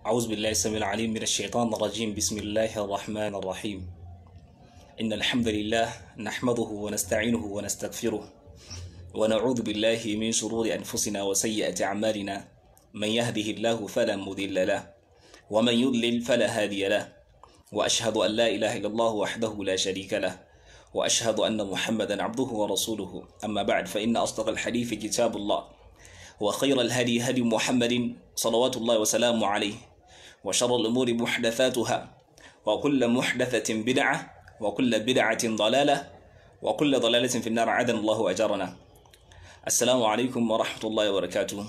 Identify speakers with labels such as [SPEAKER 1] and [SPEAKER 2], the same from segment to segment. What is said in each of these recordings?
[SPEAKER 1] أعوذ بالله السميع العليم من الشيطان الرجيم بسم الله الرحمن الرحيم إن الحمد لله نحمده ونستعينه ونستغفره ونعوذ بالله من شرور أنفسنا وسيئات أعمالنا من يهده الله فلا مضل له ومن يضلل فلا هادي له وأشهد أن لا إله إلا الله وحده لا شريك له وأشهد أن محمدا عبده ورسوله أما بعد فإن أصدق الحديث كتاب الله وخير الهدي هدي محمد صلوات الله وسلامه عليه وشر الأمور محدثاتها وكل محدثة بدعة وكل بدعة ضلالة وكل ضلالة في النار عدن الله أجرنا السلام عليكم ورحمة الله وبركاته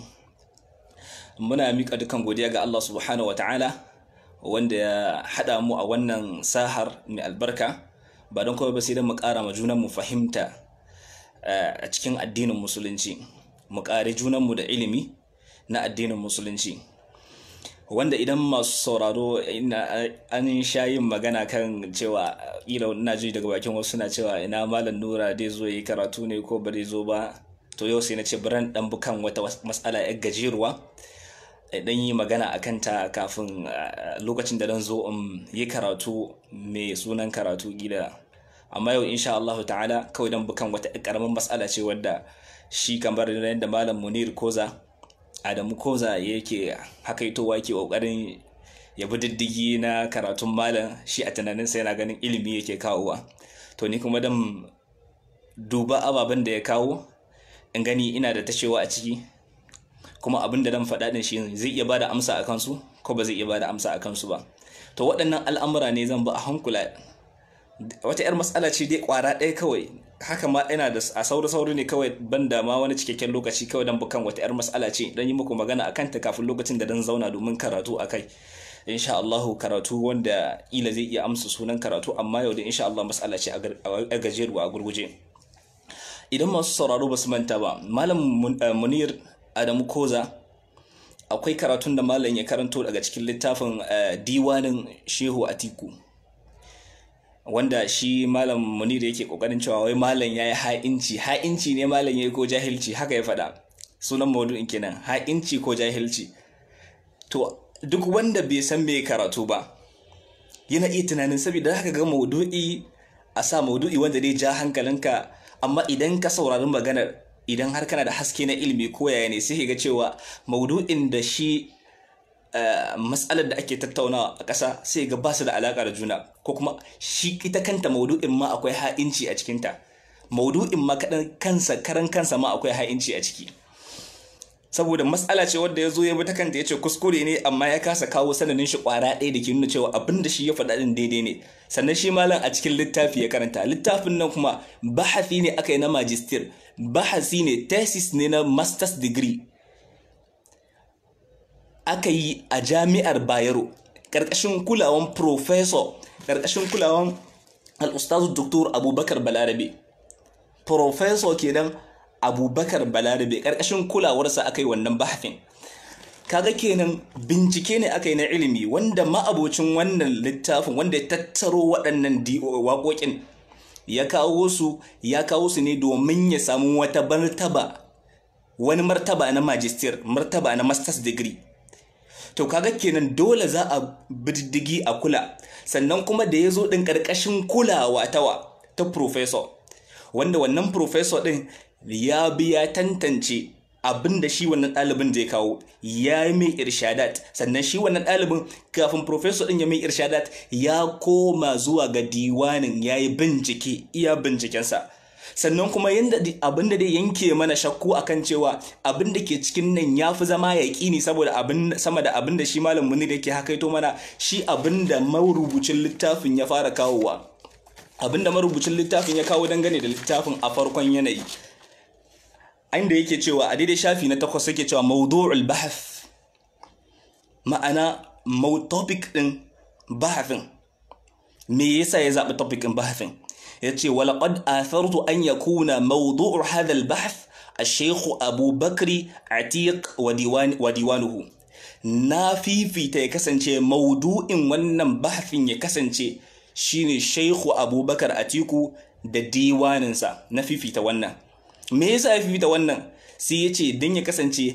[SPEAKER 1] muna miƙa dukan godiya ga Allah subhanahu wa ta'ala wanda ya haɗa mu a wannan sahar mai albarka ba don kawai ba sai don mu ƙara ma junanmu fahimta a cikin addinin musulunci mu ƙari junanmu da ilimi na addinin musulunci wanda idan masu sauraro an sha yin magana kan cewa ila ina ji daga bakin wasu na cewa ina malam nura dai zo yi karatu ne ko ba zo ba to yau sai na ce biran dan bukan wata matsala yar gajeruwa dan yi magana a kanta kafin lokacin da dan zo in yi karatu mai sunan karatu gida amma yau insha Allah ta'ala kawai dan bukan wata karamin matsala ce wadda shi kamar yadda malam Munir Koza Adamu Koza yake hakaitowa yake kokarin ya bi diddigi na karatun malam shi a tunanin sai yana ganin ilimi yake kawowa to ni kuma dan duba ababen da ya kawo in gani ina da tashewa a ciki kuma abin da dan faɗa din shi zai iya bada amsa a kansu ko ba zai iya bada amsa a kansu ba to waɗannan al'amura ne zan ba a hankula wata 'yar matsala ce dai kwara ɗaya kawai haka ma ina da a sauri sauri ne kawai ban da ma wani cikakken lokaci kawai dan bukan wata 'yar matsala ce dan yi muku magana akan ta kafin lokacin da dan zauna domin karatu akai insha Allah karatu wanda ila zai iya amsa sunan karatu amma yau da insha Allah matsala ce a gajeruwa a gurguje idan masu sauraro ba su manta ba malam munir adamu koza akwai karatun da malam ya karanto daga cikin littafin diwanin shehu atiku wanda shi malam munir yake kokarin cewa wai malam yayi ha'inci ha'inci ne malam yayi ko jahilci haka ya faɗa sunan maudu'in kenan ha'inci ko jahilci to duk wanda bai san me karatu ba yana iya tunanin saboda haka ga maudu'i a sa maudu'i wanda zai ja hankalinka amma idan ka saurari maganar idan har kana da haske na ilimi ko yaya ne sai ga cewa maudu'in da shi matsalar da ake tattaunawa a ƙasa sai ga ba su da alaƙa da juna ko kuma shi ita kanta maudu'in ma akwai ha'inci a cikinta maudu'in ma kaɗan kansa karan kansa ma akwai ha'inci a ciki saboda matsala ce wadda ya zo ya bi ta kanta ya ce kuskure ne amma ya kasa kawo sanadin shi ƙwara ɗaya da ke nuna cewa abin da shi ya faɗa ɗin daidai ne sannan shi malam a cikin littafi ya karanta littafin nan kuma bahasi ne aka yi na magister bahasi ne thesis ne na master's degree aka yi a jami'ar bayero ƙarƙashin kulawan professor ƙarƙashin kulawan al'ustazu doktor abubakar balarabe professor kenan abubakar balarabe ƙarƙashin kulawarsa aka yi wannan bahafin kaga kenan bincike ne aka yi na ilimi wanda ma'abocin wannan littafin wanda ya tattaro waɗannan waƙoƙin ya kawo su ya kawo su ne domin ya samu wata martaba wani martaba na magister martaba na master's degree to kaga kenan dole za a bididdigi a kula sannan kuma da ya zo ɗin ƙarƙashin kulawa tawa ta professor wanda wannan professor ɗin ya bi ya tantance abin da shi wannan ɗalibin zai kawo ya yi mai irshadat sannan shi wannan ɗalibin kafin professor ɗin ya mai irshadat ya koma zuwa ga diwanin ya yi bincike iya bincikensa sannan kuma yadda abin da dai yanke mana shakku akan cewa abin da ke cikin nan ya fi zama ya ƙini saboda abin sama da abin da shi malam muni da ke hakaito mana shi abin da marubucin littafin ya fara kawowa abin da marubucin littafin ya kawo dangane da littafin a farkon yanayi inda yake cewa a daidai shafi na takwas yake cewa mawdu'ul bahth ma'ana topic din bahafin me yasa ya zaɓi topic din bahafin yace walaqad athartu an yakuna mawdu'u hadha al-bahth الشيخ أبو بكر عتيق وديوان وديوانه na fifita ya kasance maudu'in wannan bahafin ya kasance shine Sheikhu Abubakar Atiku da diwaninsa na fifita wannan me yasa ya fifita wannan sai ya ce don ya kasance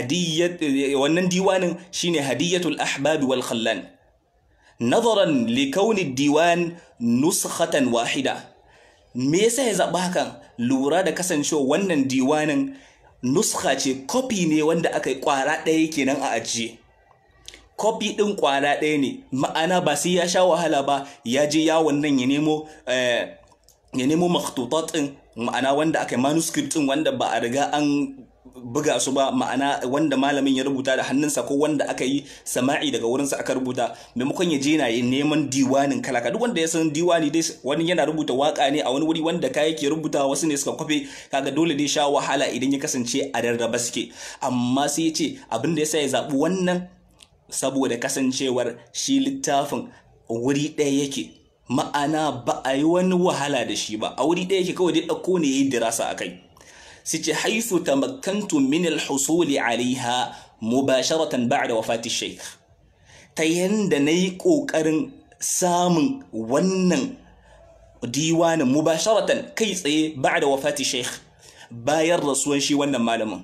[SPEAKER 1] wannan diwanin shine hadiyatul ahbabi wal khallan nazaran li kauni diwan nuskhatan wahida me yasa ya zaɓa hakan lura da kasancewa wannan diwanin nuskha ce kofi ne wanda aka yi kwara ɗaya kenan a ajiye kofi ɗin kwara ɗaya ne ma'ana ba sai ya sha wahala ba ya je yawon nan ya nemo ya nemo makhtutat ɗin ma'ana wanda aka yi manuscript ɗin wanda ba a riga an buga su ba ma'ana wanda malamin ya rubuta da hannunsa ko wanda aka yi sama'i daga wurinsa aka rubuta maimakon ya je na neman diwanin kalaka duk wanda ya san diwani dai wani yana rubuta waka ne a wani wuri wanda ka yake rubuta wasu ne suka kwafe kaga dole dai sha wahala idan ya kasance a rarraba suke amma sai ya ce abin da yasa ya zaɓi wannan saboda kasancewar shi littafin wuri ɗaya yake ma'ana ba a yi wani wahala da shi ba a wuri ɗaya yake kawai dai ɗauko ne ya yi dirasa a kai سيتي حيث تمكنت من الحصول عليها مباشرة بعد وفاة الشيخ تيند نيكو كرن سام ونن ديوان مباشرة كيس بعد وفاة الشيخ باير رسول شي ونن مالم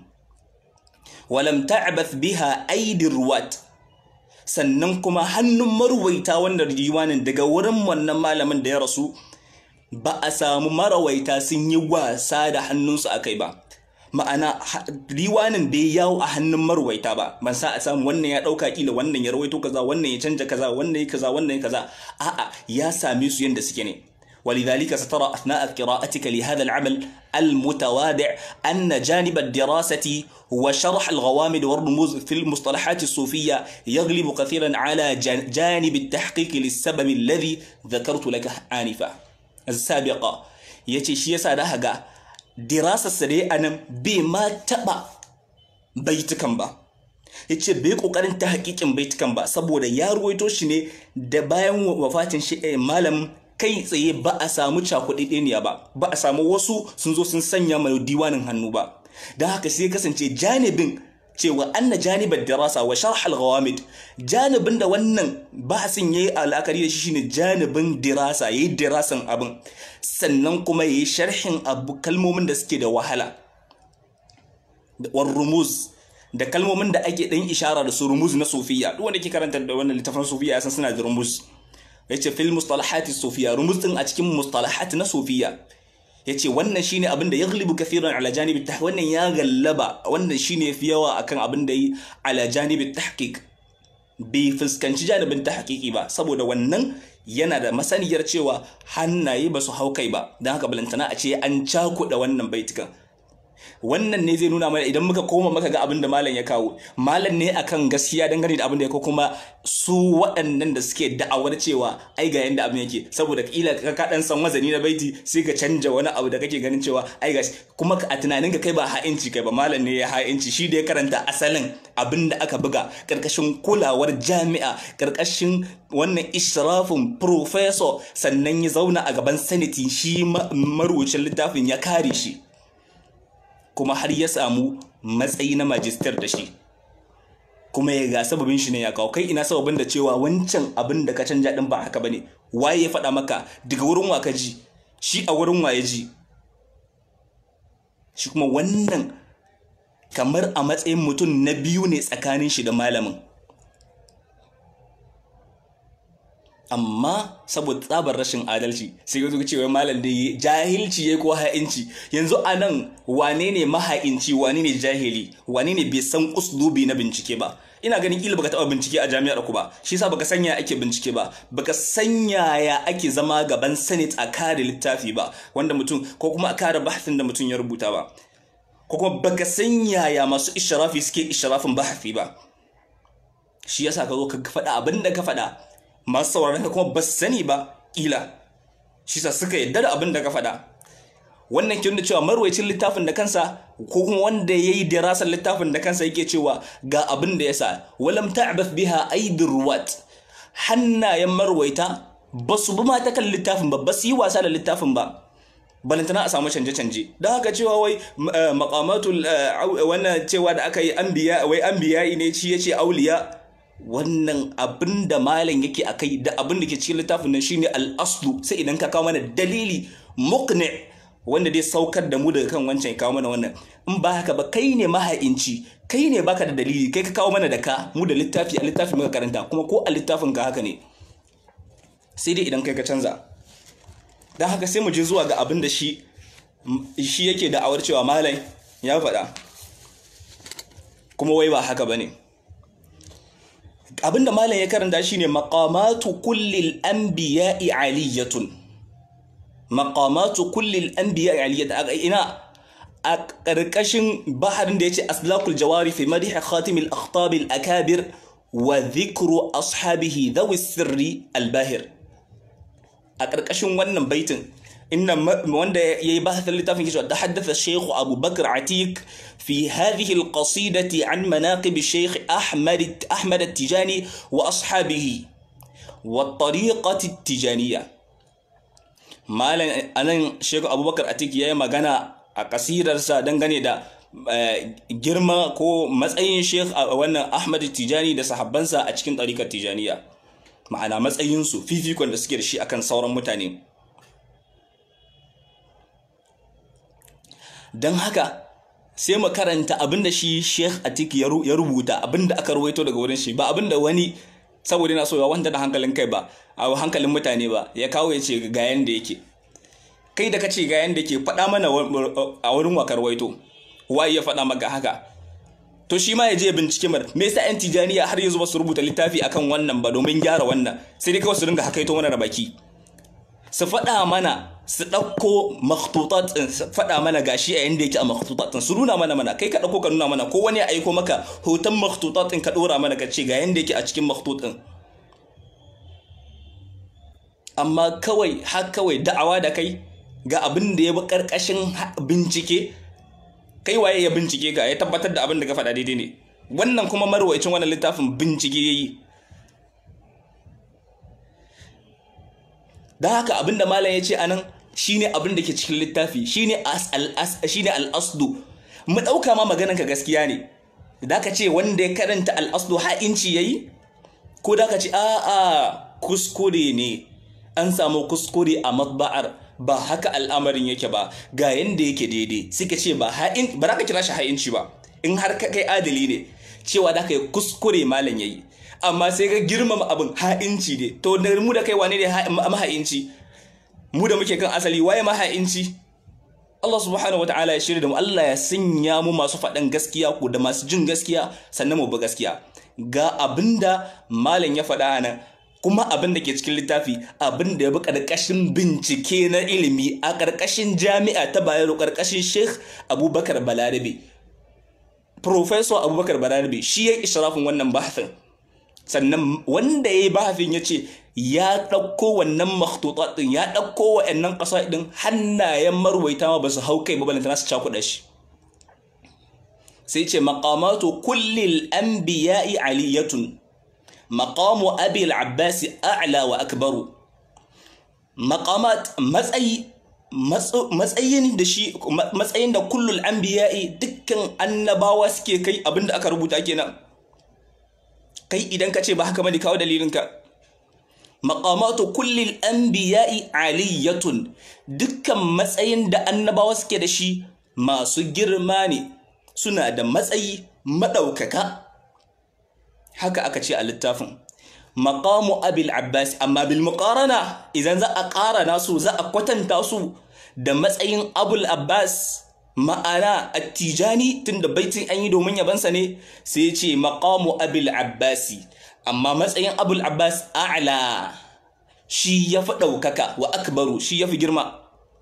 [SPEAKER 1] ولم تعبث بها أيدي الرواة sannan kuma hannun marwaita wannan diwanin daga wurin wannan malamin da ya rasu ba a samu marawaita sun yi wasa da hannunsu a kai ba ma'ana riwanin bai yawo a hannun marwaita ba ban sa a samu wannan ya ɗauka kila wannan ya rawaito kaza wannan ya canja kaza wannan ya kaza wannan ya kaza a'a ya same su yanda suke ne ولذلك سترى أثناء قراءتك لهذا العمل المتواضع أن جانب الدراسة وشرح الغوامض والرموز في المصطلحات الصوفية يغلب كثيرا على جانب التحقيق للسبب الذي ذكرت لك آنفا السابقة yace shi yasa da haga dirasarsa dai anan bai ma taɓa baitukan ba yace bai kokarin ta hakikin baitukan ba saboda ya ruwaito shi ne da bayan wafatin shi malam kai tsaye ba a samu cakuɗaɗɗeniya ba ba a samu wasu sun zo sun sanya mai diwanin hannu ba don haka sai kasance janibin cewa anna janibar dirasa wa sharh al-ghawamid janibin da wannan bahasin yayi al'akari da shi shine janibin dirasa yayi dirasan abin sannan kuma yayi sharhin abu kalmomin da suke da wahala war rumuz da kalmomin da ake dan ishara da su rumuz na sufiya duk wanda ke karanta da wannan littafin sufiya san suna da rumuz yace fil mustalahati sufiya rumuz din a cikin mustalahat na sufiya yace wannan shine abin da yaghlibu kathiran ala janibi tahqiq wannan ya gallaba wannan shine fi yawa akan abin da yi ala janibi tahqiq bai fuskanci janibin tahqiqi ba saboda wannan yana da masaniyar cewa hannaye ba su hau kai ba don haka balantana a ce an cakuɗa wannan baitukan wannan ne zai nuna mana idan muka koma maka ga abin da malam ya kawo malam ne akan gaskiya dangane da abin da ya kawo kuma su waɗannan da suke da'awar cewa ai ga yanda abin yake saboda kila ka ka dan san wazani na baiti sai ka canja wani abu da kake ganin cewa ai ga kuma a tunanin ka kai ba ha'inci kai ba malam ne ya ha'inci shi da ya karanta asalin abin da aka buga karkashin kulawar jami'a karkashin wannan israfin professor sannan ya zauna a gaban saniti shi marubucin littafin ya kare shi kuma har ya samu matsayi na majistar da shi kuma ya ga sababin shi ne ya kawo kai ina sababin da cewa wancan abin da ka canja din ba haka bane waye ya faɗa maka daga wurin wa ka ji shi a wurin wa ya ji shi kuma wannan kamar a matsayin mutum na biyu ne tsakanin shi da malamin amma saboda tsabar rashin adalci sai ya zo cewa malam da yi jahilci ya ko ha'inci yanzu a nan wane ne maha'inci wane ne jahili wane ne bai san uslubi na bincike ba ina ganin kila baka taba bincike a jami'ar ku ba shi yasa baka sanya ake bincike ba baka sanya ya ake zama gaban senate a kare littafi ba wanda mutum ko kuma a kare bahasin da mutum ya rubuta ba ko kuma baka sanya ya masu ishrafi suke ishrafin bahasi ba shi yasa ka zo ka faɗa abin da ka faɗa masu sauraron ka kuma ba su sani ba ƙila shi sa suka yadda da abin da ka faɗa wannan kin da cewa marwacin littafin da kansa ko kuma wanda yayi dirasar littafin da kansa yake cewa ga abin da yasa walam ta'bath biha aidir ruwat hannayen marwaita ba su bi ma ta kan littafin ba ba su yi wasa da littafin ba balantana a samu canje-canje da haka cewa wai maqamatul wannan cewa da aka yi anbiya wai anbiya ne shi yace auliya wannan abin da malam yake a kai da abin da ke cikin littafin nan shine al'aslu sai idan ka kawo mana dalili muqni wanda dai saukar da mu daga kan wancan ya kawo mana wannan in ba haka ba kai ne maha'inci kai ne baka da dalili kai ka kawo mana da ka mu da littafi a littafi muka karanta kuma ko a littafin ka haka ne sai dai idan kai ka canza don haka sai mu je zuwa ga abin da shi shi yake da'awar cewa malai ya faɗa kuma wai ba haka ba ne abinda malam ya karanta shine maqamatu kullil anbiya'i aliyatun maqamatu kullil anbiya'i aliyatun ina a ƙarƙashin baharin da yace aslakul jawari fi madhi khatim al akhtab al akabir wa dhikru ashabihi dhawi sirri al bahir a ƙarƙashin wannan baitin inna wanda yayi bahasin littafin kishi da haddatha Sheikh Abu Bakr Atiq fi hadhihi al-qasidati an manaqib Sheikh Ahmad Ahmad At-Tijani wa ashabihi wa tariqati At-Tijaniyya malan anan Sheikh Abu Bakr Atiq yayi magana a kasidarsa dangane da girma ko matsayin Sheikh wannan Ahmad Tijani da sahabbansa a cikin tariqat Tijaniyya ma'ana matsayinsu fifikon da suke da shi akan sauran mutane don haka sai mu karanta abinda shi Sheikh Atik ya rubuta abinda aka ruwaito daga wurin shi ba abinda wani saboda yana so ya wanda da hankalin kai ba a hankalin mutane ba ya kawo ya ce ga yanda yake kai da kace ga yanda yake faɗa mana a wurin wakar waito waye ya faɗa maka haka to shi ma ya je bincike mar me yasa yan tijaniya har yanzu ba su rubuta littafi akan wannan ba domin gyara wannan sai dai kawai su dinga hakaito mana da baki su faɗa mana su ɗauko makhtutat ɗin su faɗa mana gashi a yanda yake a makhtutat ɗin su nuna mana mana kai ka ɗauko ka nuna mana ko wani ya aiko maka hoton makhtutat ɗin ka ɗora mana ka ce ga yanda yake a cikin makhtut ɗin amma kawai har kawai da'awa da kai ga abin da ya bi ƙarƙashin bincike kai waye ya bincike ga ya tabbatar da abin da ka faɗa daidai ne wannan kuma marwaicin wannan littafin bincike ya yi da haka abin da malam ya ce anan shine abin da ke cikin littafi shine shine al-asdu mu ɗauka ma maganan ka gaskiya ne da ka ce wanda ya karanta al-asdu ha'inci yayi ko da ka ce a'a kuskure ne an samu kuskure a matba'ar ba haka al'amarin yake ba ga yanda yake daidai suka ce ba ha'in ba za ka kira shi ha'inci ba in har ka kai adali ne cewa da ka yi kuskure malam yayi amma sai ka girmama abin ha'inci ne to da mu da kai wane ne maha'inci mu da muke kan asali waye maha'inci Allah subhanahu wa ta'ala ya shirya da mu Allah ya sanya mu masu faɗan gaskiya ko da masu jin gaskiya sannan mu bi gaskiya ga abinda malam ya faɗa nan kuma abin da ke cikin littafi abin da ya bi ƙarƙashin bincike na ilimi a ƙarƙashin jami'a ta bayero ƙarƙashin sheikh abubakar balarabe professor abubakar balarabe shi ya ishrafin wannan bahasin sannan wanda ya yi bahafin ya ce ya ɗauko wannan makhtutat ɗin ya ɗauko wa'annan ƙasa ɗin hannayen marwaita ma ba su hau kai ba balantana su cakuɗa shi sai ce maqamatu kullil anbiya'i aliyatun maqamu abi al-abbas a'la wa akbaru maqamat matsayi matsayin da shi matsayin da kullul anbiya'i dukkan annabawa suke kai abinda aka rubuta kenan kai idan ka ce ba haka bane kawo dalilinka maqamatu kullil anbiya'i aliyatun dukkan matsayin da annabawa suke da shi masu girma ne suna da matsayi madaukaka haka aka ce a littafin maqamu abil abbas amma bil muqarana idan za a ƙarana su za a kwatanta su da matsayin abul abbas ma'ana attijani tunda baitin an yi domin yabansa ne sai ce maqamu abil abbasi amma matsayin abul abbas a'la shi ya fi ɗaukaka wa akbaru shi ya fi girma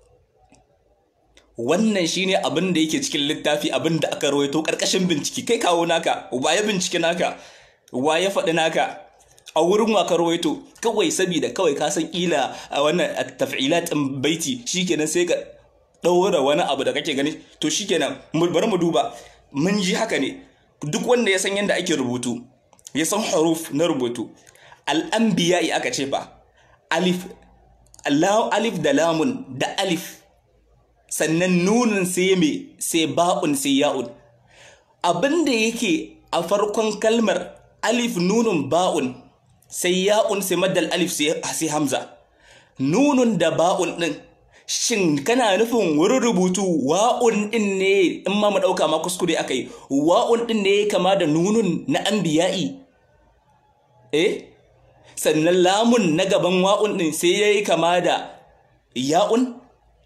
[SPEAKER 1] wannan shine abin da yake cikin littafi abin da aka rawaito ƙarƙashin bincike kai kawo naka wa ya bincike naka wa ya faɗi naka a wurin waka rawaito kawai sabida kawai ka san ƙila a wannan taf'ilat ɗin baiti shikenan sai ka ɗaura wani abu da kake gani to shikenan bari mu duba mun ji haka ne duk wanda ya san yadda ake rubutu ya san huruf na rubutu al'anbiya'i aka ce fa alif alif da lamun da alif sannan nunin sai me sai ba'un sai ya'un abin da yake a farkon kalmar alif nunun ba'un sai ya'un sai maddal alif sai hamza nunun da ba'un din shin kana nufin wurin rubutu wa'un din ne in ma mu ɗauka ma kuskure aka yi wa'un din ne kama da nunun na anbiya'i eh sannan lamun na gaban wa'un din sai ya yi kama da ya'un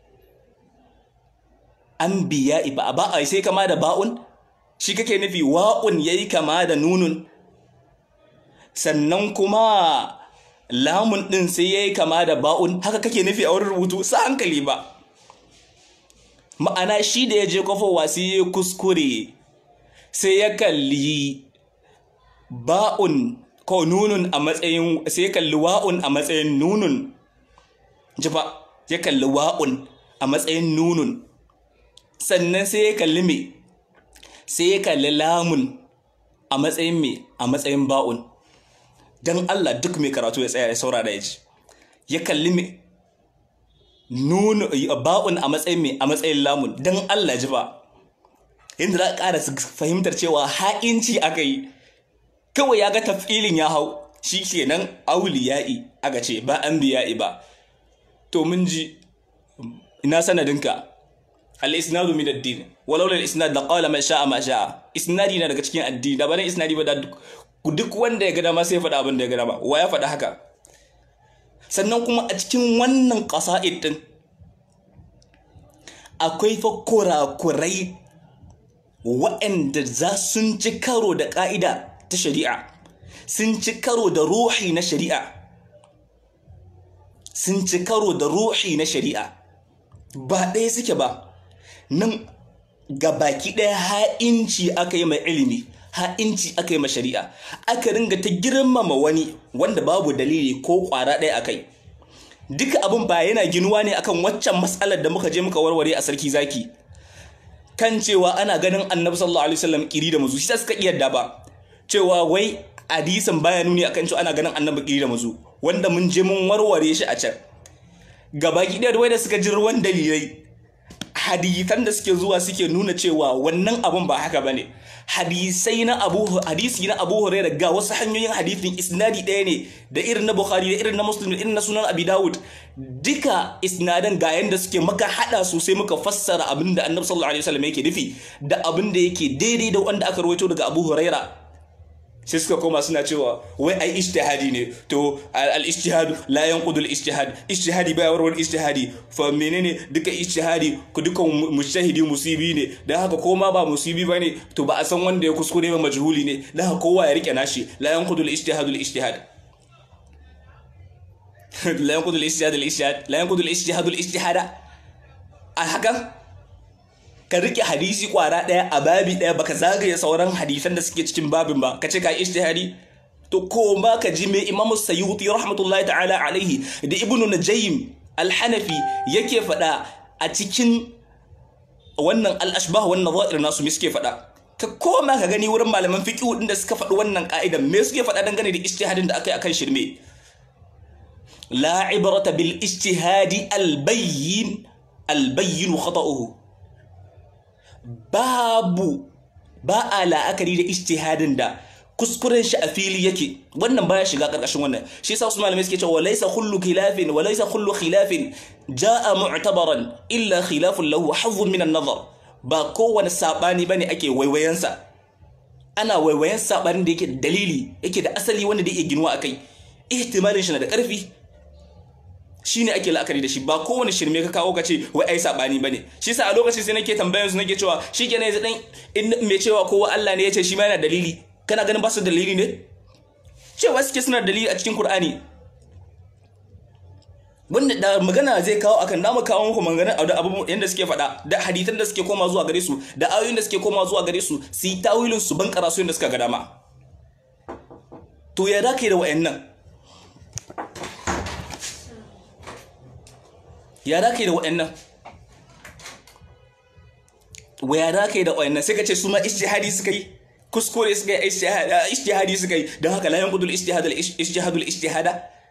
[SPEAKER 1] anbiya'i ba ba a sai kama da ba'un shi kake nufi wa'un ya yi kama da nunun sannan kuma lamun ɗin sai ya yi kama da ba'un haka kake nufi a wurin rubutu sa hankali ba ma'ana shi da ya je kwafowa sai ya kuskure sai ya kalli ba'un ko nunun a matsayin sai ya kalli wa'un a matsayin nunun ji ba ya kalli wa'un a matsayin nunun sannan sai ya kalli me sai ya kalli lamun a matsayin me a matsayin ba'un don Allah duk mai karatu ya tsaya ya saurara ya ji ya kalli mai nuna ba'un a matsayin mai a matsayin lamun don Allah ji ba yadda za a ƙara fahimtar cewa ha'inci aka yi kawai ya ga tafilin ya hau shi kenan auliya'i aka ce ba an biya'i ba to mun ji ina sanadinka al-isnadu min ad-din walau lal isnad la qala man sha'a ma sha'a isnadi na daga cikin addini da ba isnadi ba da duk wanda ya gada ma sai faɗa abin da ya gada ba wa ya faɗa haka sannan kuma a cikin wannan ƙasa'id ɗin akwai fa kurakurai waɗanda za sun ci karo da ƙa'ida ta shari'a sun ci karo da ruhi na shari'a sun ci karo da ruhi na shari'a ba ɗaya suke ba nan ga baki ɗaya ha'inci aka yi mai ilimi ha'inci aka yi ma shari'a aka ringa ta girmama wani wanda babu dalili ko ƙwara ɗaya a kai duka abin ba yana ginuwa ne akan waccan matsalar da muka je muka warware a sarki zaki kan cewa ana ganin annabi sallallahu alaihi wasallam kiri da mazu shi suka iya da ba cewa wai hadisin baya nuni akan cewa ana ganin annabi kiri da mazu wanda mun je mun warware shi a can gabaki ɗaya da wai da suka ji ruwan dalilai hadisan da suke zuwa suke nuna cewa wannan abun ba haka bane hadisai na Abu hadisi na Abu Hurairah ga wasu hanyoyin hadisin isnadi ɗaya ne da irin na Bukhari da irin na Muslim da irin na Sunan Abi Dawud duka isnadan ga yanda suke maka hada su sai muka fassara abin da Annabi sallallahu alaihi wasallam yake nufi da abin da yake daidai da wanda aka rawaito daga Abu Hurairah sai suka koma suna cewa wai ai ijtihadi ne to al ijtihad la yanqudu al ijtihad ijtihadi baya warwar ijtihadi fa menene duka ijtihadi ku duka mujtahidi musibi ne dan haka ko ma ba musibi bane to ba a san wanda ya kuskure ba majhuli ne dan haka kowa ya rike nashi la yanqudu al ijtihad al ijtihad la yanqudu al ijtihad al ijtihad la yanqudu al ijtihad al ijtihada a haka ka rike hadisi kwara ɗaya a babi ɗaya baka zagaye sauran hadisan da suke cikin babin ba ka ce ka ijtihadi to ko ba ka ji me imamu sayyuti rahmatullahi ta'ala alaihi da ibnu najaym al-hanafi yake faɗa a cikin wannan al-ashbah wan nadha'ir nasu me suke faɗa ka koma ka gani wurin malaman fiqh din da suka faɗi wannan ka'idan me suke faɗa dangane da ijtihadin da aka yi akan shirme la ibrata bil ijtihadi al-bayyin al-bayyin khata'uhu babu ba a la'akari da ijtihadin da kuskuren shi a fili yake wannan baya shiga karkashin wannan shi yasa wasu malamai suke cewa laysa kullu khilafin wa laysa kullu khilafin jaa mu'tabaran illa khilafun lahu hazzun min an-nazar ba kowane sabani bane ake waiwayensa ana waiwayen sabanin da yake da dalili yake da asali wanda da yake ginuwa akai ihtimalin shi na da karfi shine ake la'akari da shi ba kowane shirme ka kawo ka ce wai ai sabani bane shi yasa a lokacin sai nake tambayar su nake cewa shikenan yanzu dan in me cewa kowa Allah ne ya ce shi ma yana dalili kana ganin ba su dalili ne cewa suke suna dalili a cikin Qur'ani wanda da magana zai kawo akan namu kawo muku magana da abubuwan yanda suke faɗa da hadisan da suke koma zuwa gare su da ayoyin da suke koma zuwa gare su su yi tawilin su ban karasu yanda suka ga dama to ya da kai da wayannan ya da kai da wayannan waya da kai da wayannan sai ka ce su ma ijtihadi suka yi kuskure suka yi ijtihadi suka yi don haka la yanqudul ijtihadul ijtihadul ijtihada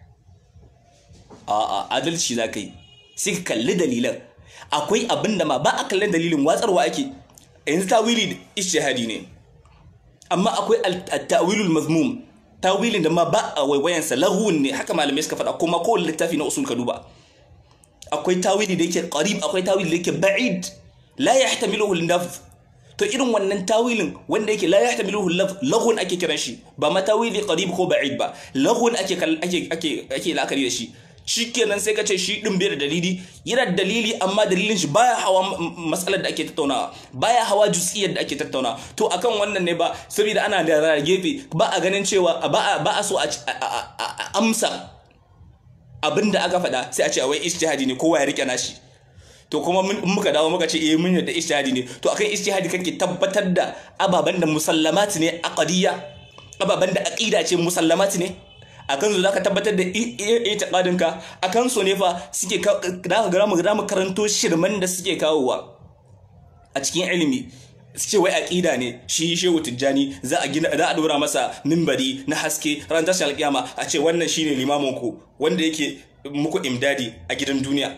[SPEAKER 1] a'a adalci za ka yi sai ka kalli dalilan akwai abin da ma ba a kallon dalilin watsarwa ake yanzu tawili ijtihadi ne amma akwai at-tawilul mazmum tawilin da ma ba a waiwayansa lahun ne haka malamai suka faɗa kuma kowane littafi na usul ka duba akwai tawili da yake qarib akwai tawili da yake ba'id la yahtamiluhu al-lafz to irin wannan tawilin wanda yake la yahtamiluhu al-lafz laghun ake kiran shi ba ma tawili qarib ko ba'id ba laghun ake ake ake ake la'akari da shi shikenan sai ka ce shi din bai da dalili yana da dalili amma dalilin shi baya hawa matsalar da ake tattaunawa baya hawa jusiyar da ake tattaunawa to akan wannan ne ba saboda ana da gefe ba a ganin cewa ba a ba a so a amsa abin da aka faɗa sai a ce wai ijtihadi ne kowa ya rike nashi to kuma muka dawo muka ce eh mun yadda ijtihadi ne to akan ijtihadi kake tabbatar da ababan da musallamat ne aqdiyya ababan da aqida ce musallamat ne akan su zaka tabbatar da itiqadin ka akan su ne fa suke da ga mu mu karanto shirman da suke kawowa a cikin ilimi su ce wai aqida ne shi shehu tijjani za a gina za a dora masa mimbari na haske ran tashin alkiyama a ce wannan shine limamin ku wanda yake muku imdadi a gidan duniya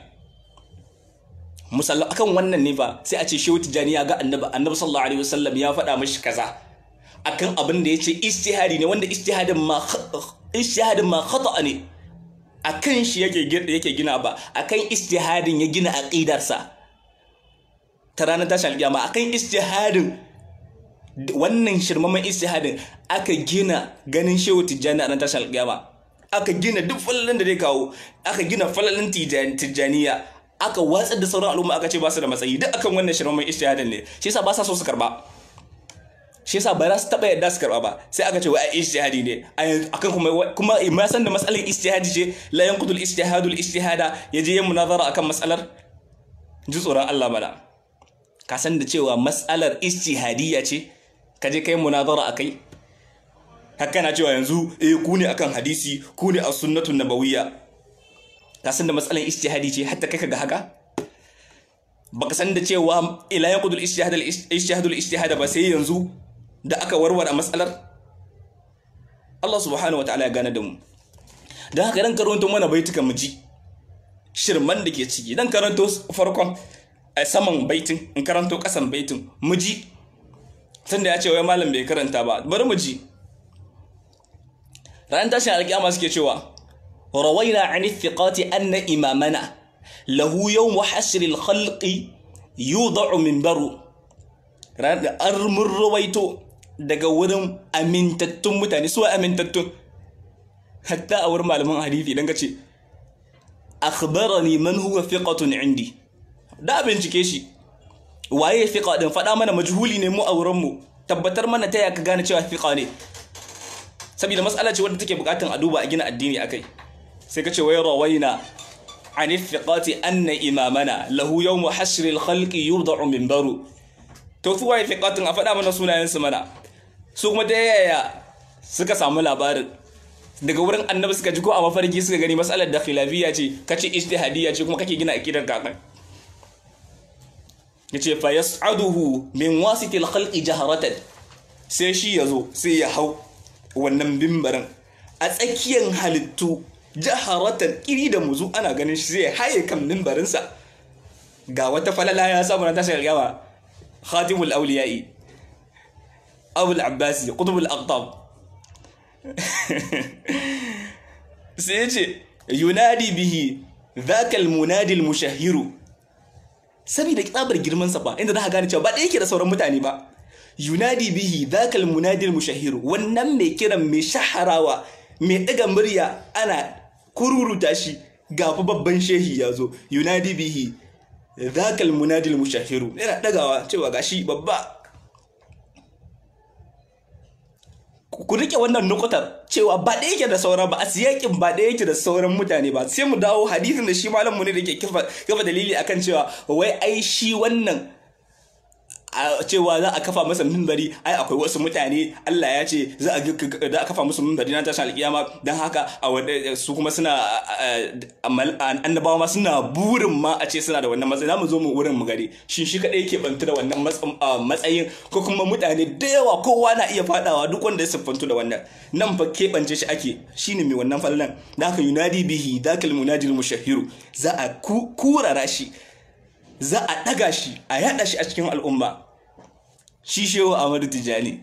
[SPEAKER 1] musalla akan wannan ne fa sai a ce shehu tijjani ya ga annabi annabi sallallahu alaihi wasallam ya faɗa mishi kaza akan abin da yace ijtihadi ne wanda ijtihadin ma ijtihadin ma khata ne akan shi yake yake gina ba akan ijtihadin ya gina aqidarsa ta ranar tashin alƙiyama akan ijtihadin wannan shirmaman ijtihadin aka gina ganin shehu tijjani a ranar tashin alƙiyama aka gina duk falalin da zai kawo aka gina falalin tijjaniya aka watsar da sauran al'umma aka ce ba su da matsayi duk akan wannan shirmaman ijtihadin ne shi yasa ba sa so su karba shi yasa ba za su taba yadda su karba ba sai aka ce wai ai ijtihadi ne akan kuma kuma ma san da matsalar ijtihadi ce la yanqudul ijtihadul ijtihada yaje yin munazara akan matsalar ji tsoron Allah mana ka san da cewa matsalar ijtihadiyya ce ka je kai munazara akai haka na cewa yanzu eh ku ne akan hadisi ku ne a sunnatun nabawiyya ka san da matsalar ijtihadi ce hatta kai ka ga haka baka san da cewa ila yanqudul ijtihadul ijtihadul ijtihada ba sai yanzu da aka warware matsalar Allah subhanahu wataala ya gane da mu dan haka dan karanto mana baitukan mu ji shirman da ke ciki dan karanto farkon a saman baitin in karanto kasan baitin mu ji tunda ya ce wai malam bai karanta ba bari mu ji ran tashin alƙiyama suke cewa rawaina an thiqati anna imamana lahu yawm hasr al-khalqi yudau minbaru ran mun rawaito daga wurin amintattun mutane su amintattun hatta a wurin malaman hadisi dan kace akhbarani man huwa thiqatun indi da bincike shi waye thiqa din faɗa mana majhuli ne mu a wurin mu tabbatar mana ta ya ka gane cewa thiqa ne saboda matsala ce wadda take bukatun a duba a gina addini akai sai ka ce wai rawaina an thiqati anna imamana lahu yawm hashr al-khalqi yudau minbaru to su waye thiqatun a faɗa mana sunayen su mana su kuma ta yaya suka samu labarin daga wurin annabi suka ji ko a mafarki suka gani matsalar da khilafiyya ce kace ijtihadiyya ce kuma kake gina akidar kakan yace fa yas'aduhu min wasitil khalqi jaharatan sai shi yazo sai ya hau wannan bimbarin a tsakiyar halittu jaharatan iri da muzu ana ganin shi zai haye kan mimbarinsa ga wata falala ya samu na tashar gawa khatimul awliya'i abul abbasi qutbul aqtab sai yace yunadi bihi dhaka munadi al mushahhiru saboda tsabar girman sa ba inda za ka gane cewa ba da yake da sauran mutane ba yunadi bihi dhakal munadil mushahhir wannan mai kiran mai shaharawa mai daga murya ana kururuta shi ga babban shehi ya zo yunadi bihi dhakal munadil mushahhir yana dagawa cewa gashi babba ku rike wannan nukutar cewa ba da yake da sauran ba a siyakin ba da yake da sauran mutane ba sai mu dawo hadisin da shi malam mu ne da ke kafa dalili akan cewa wai ai shi wannan a cewa za a kafa masa mimbari ai akwai wasu mutane Allah ya ce za a kafa musu mimbari na tashin alkiyama don haka a su kuma suna annabawa ma suna burin ma a ce suna da wannan matsayi mu zo mu wurin mu gari shin shi kadai yake bantu da wannan matsayin ko kuma mutane da yawa kowa na iya fadawa duk wanda ya siffantu da wannan nan fa keɓance shi ake shine mai wannan fallan da haka yunadi bihi dakal munadil mushahiru za a kurara shi za a ɗaga shi a yaɗa shi a cikin al'umma shi shehu Ahmadu Tijani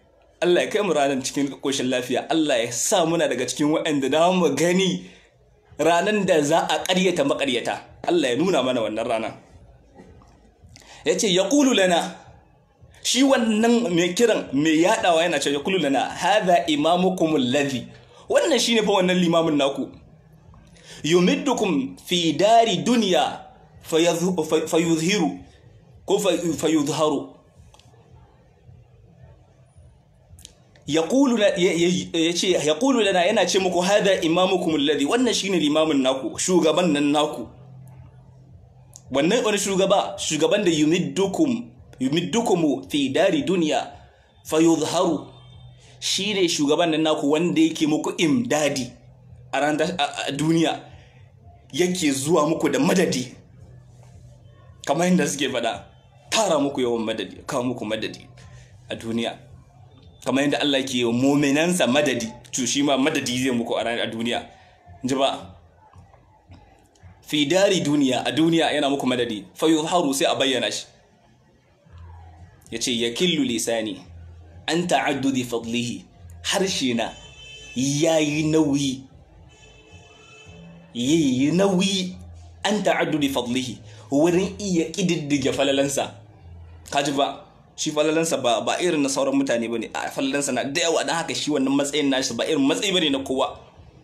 [SPEAKER 1] Allah ya kai mu ranar cikin ƙoshin lafiya Allah ya sa muna daga cikin waɗanda da mu gani ranan da za a ƙaryata maƙaryata Allah ya nuna mana wannan rana yace yaqulu lana shi wannan mai kiran mai yadawa yana ce yaqulu lana hadha imamukum alladhi wannan shine fa wannan limamin naku yumiddukum fi dari dunya fayuzhiru ko fayuzharu yaqulu yace yaqulu lana yana ce muku hada imamukum alladhi wannan shine limamin naku shugaban nan naku wannan wani shugaba shugaban da yumiddukum yumiddukum fi dari dunya fayuzharu shine shugaban nan naku wanda yake muku imdadi a ran duniya yake zuwa muku da madadi kamar yadda suke faɗa tara muku yawan madadi kawo muku madadi a duniya kamar yadda Allah ke yi muminansa madadi to shi ma madadi zai muku a ranar duniya ji ba fi dari duniya a duniya yana muku madadi fa yuzharu sai a bayyana shi yace yakillu lisani an ta'addudi fadlihi harshe na yayi nauyi yayi nauyi an ta'addudi fadlihi wurin iya kididdige falalansa kaji ba shi falalansa ba ba irin na sauran mutane bane a falalansa na da yawa dan haka shi wannan matsayin nashi ba irin matsayi bane na kowa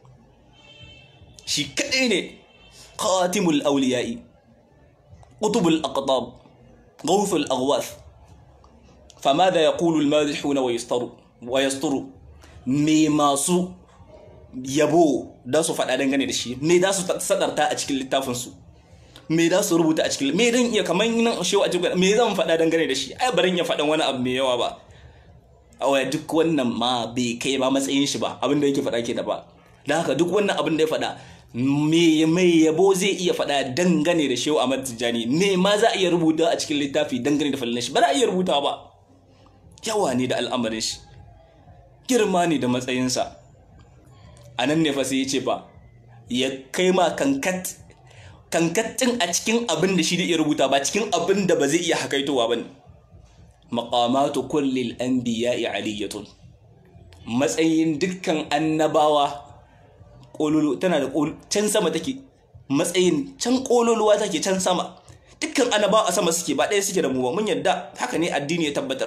[SPEAKER 1] shi kadai ne qatimul awliya'i qutubul aqtab ghawthul aghwath فماذا يقول المادحون ويستروا ويستروا me masu yabo da su faɗa dangane da shi me da su sadarta a cikin littafinsu me da su rubuta a cikin me dan iya kamar nan shewa a cikin me zan faɗa dangane da shi ai barin ya faɗan wani abu mai yawa ba a waya duk wannan ma bai kai ma matsayin shi ba abin da yake faɗa ke da ba da haka duk wannan abin da ya faɗa me mai yabo zai iya faɗa dangane da shewa Ahmad Tijjani me ma za a iya rubuta a cikin littafi dangane da fallan shi ba za a iya rubuta ba yawa ne da al'amarin shi girma ne da matsayinsa a nan ne fa sai ya ce ba ya kai ma kankat kankatin a cikin abin da shi da iya rubuta ba cikin abin da ba zai iya hakaitowa ba ne maƙamatu kullil anbiya'i aliyatun matsayin dukkan annabawa ƙololo tana da can sama take matsayin can ƙololuwa take can sama dukkan annabawa a sama suke ba ɗaya suke da mu ba mun yadda haka ne addini ya tabbatar